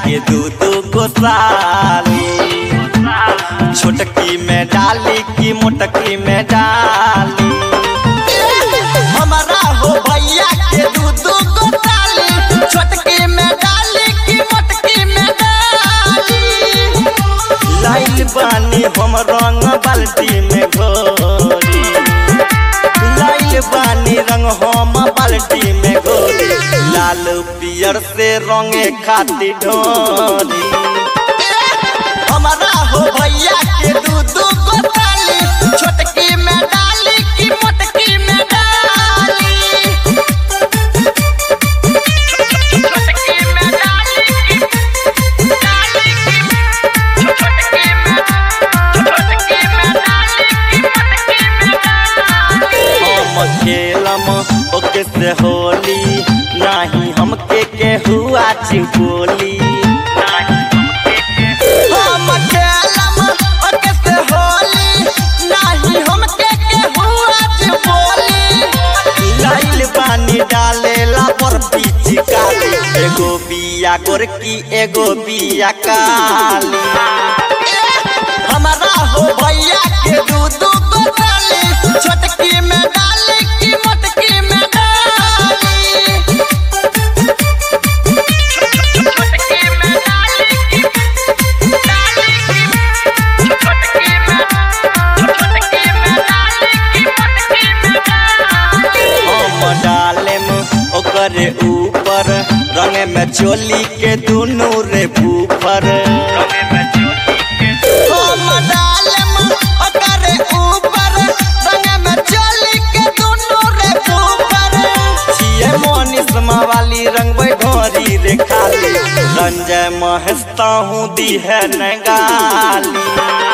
के दू दू गो साली छोटकी में डाली की मोटकी में डाली हमारा हो भैया के दू दू गो साली छोटकी में डाली की मोटकी में डाली लाइल बानी हम रंग बाल्टी में घोरी लाइल बानी रंग हम बाल्टी में घोरी लाल पियर से रंगे खातिर ढोरी हमारा हो भैया के दू दू गो ताली छोटकी में डाली की मोटकी में डाली छोटकी में डाली की डाली की छोटकी में छोटकी में डाली की मोटकी में डाली हम खेलम ओके से होली नाही हमके के हुआ चिपोली हम खेलम ओके से होली नाही हमके के हुआ चिपोली लाइल पानी डालेला पर पीछी काली एगो बिया गोरकी एगो बिया काली हमारा हो भैया के दू दू गो डाली छोटकी में डाली की मोटकी में डाली छोटकी में डाली की डाली की छोटकी में छोटकी में डाली की मोटकी में डाली हम डालेम ओकरे ऊपर रंग में चोली के दुनू रे ऊपर हम डालेम ओकरे ऊपर रंग में चोली के दुनू रे ऊपर छिए मोनिसमा वाली रंग भोरी रे खाली रंजय महस्ता हूँ दी है नगाली